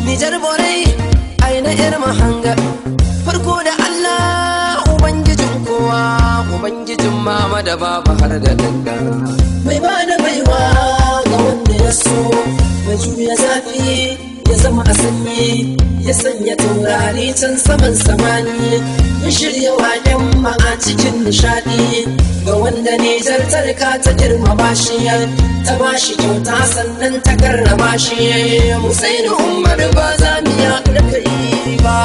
Nijar borai aina yar mahanga farko da Allah ubangijin kowa ubangijin mama da baba har da danga mai ba da baiwa ga wanda ya so mai juya zafi ya zama a sanyi ya sanya taurari can saman samani ya shirya waken ma a cikin nishadi ga wanda Nijar tarka ta girmama shi ta bashi kyauta sannan ta karrama shi Musaini Umar ba za mu ya da kai ba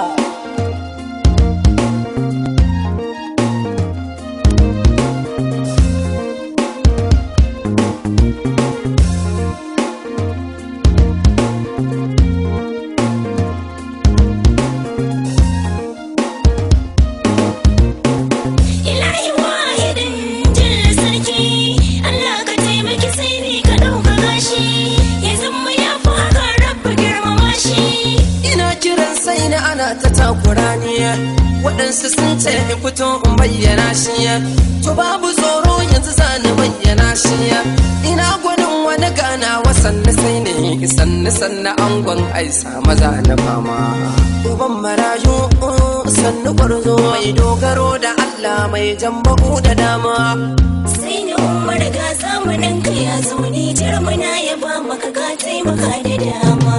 Ilahi wahidin jalla sarki Allah ka taimaki sai ni ka ɗaukaka shi ya zama ya fi haka rabba girmama shi ina kiran sai na ana ta takura ne waɗansu sun ce in fito in bayyana shi to babu tsoro yanzu za ni bayyana shi ina gwanin wani ganawa sannu sai ne sannu sannu angon aisa maza na fama uban marayu sannu gwarzo mai dogaro da Allah mai jamba'u da dama sai ni umar ga zamanin ka ya zo ni jirmuna ya ba maka ka taimaka da dama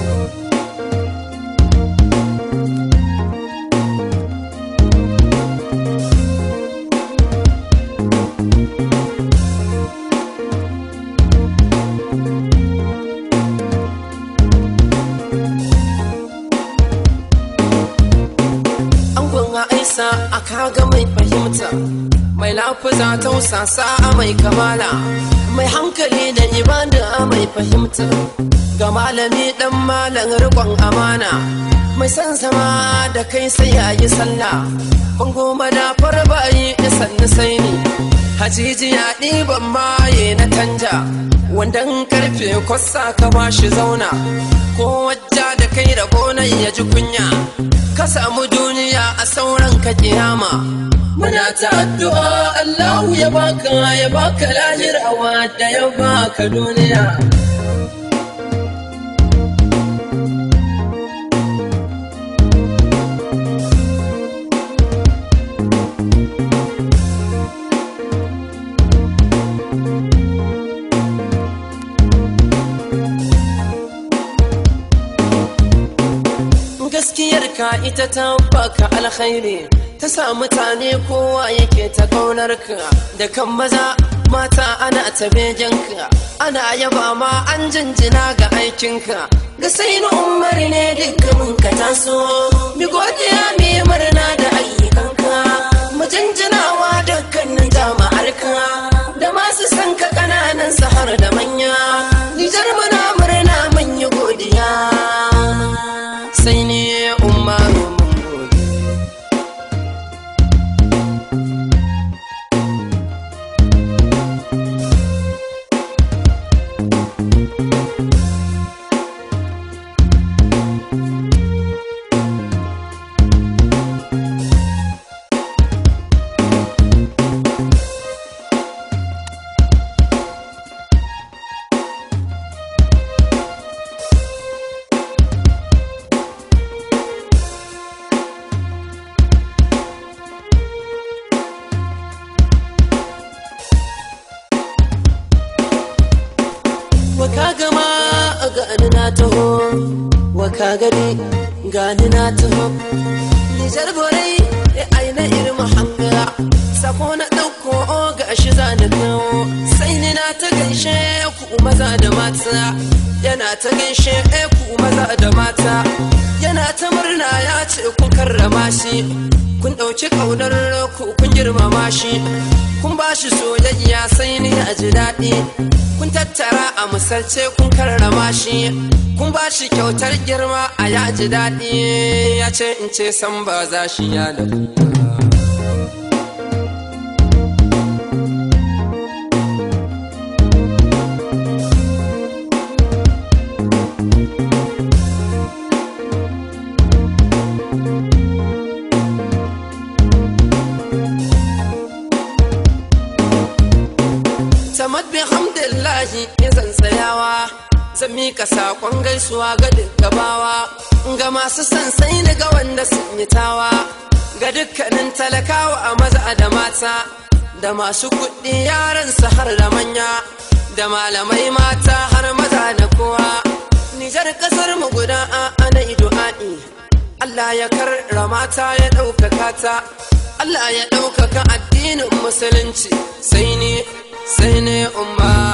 angon aisa a kaga mai fahimta mai lafuza tausasa mai kamala mai hankali da ibada mai fahimta ga malami dan malam rikon amana mai san zama da kai sai ya yi sallah bango madafar bayi da sannu sai ni hajijiya ɗiban maye na canja wandan karfe kwasa ka bashi zauna ko wajja da kai da gonan ya ji kunya ka samu duniya a sauran ka kiyama muna ta addu'a Allahu ya baka ya baka lahirawa da ya baka duniya gaskiyar ka ita ta baka alkhairi ta sa mutane kowa yake ta kaunar ka da kan maza mata ana ta ka ana yaba ma an jinjina ga aikinka ga sai na umar ne dukkanin ka taso mi godiya mi murna da ayyukanka mu jinjinawa dukkanin jama'arka da masu san ka kananan har da manya nijar muna murna mun yi godiya sai ne umaru mun gode waka gama gani na taho waka gani gani na taho nijar borai ya aina irin hanga sako na ɗauko ga shi za na kawo sai ni na ta gaishe ku maza da mata yana ta gaishe ku maza da mata yana ta murna ya ce kun karrama shi kun ɗauki ƙaunar ku kun girmama shi kun ba shi soyayya sai ni a ji daɗi kun tattara a misalce kun karrama shi kun ba shi kyautar girma a ya ji daɗi ya ce in ce san ba za shi ya da tamad bi hamdillahi ya zan tsayawa zan mi mika sakon gaisuwa ga duk gabawa ga masu sansai daga wanda sun yi tawa ga dukkanin talakawa a maza da mata da masu kuɗi yaran su har da manya da malamai mata har maza da kowa nijar kasar mu guda a ana idu'a'i Allah ya karrama ta ya ɗaukaka ta Allah ya ɗaukaka addinin musulunci sai ne sai ne umma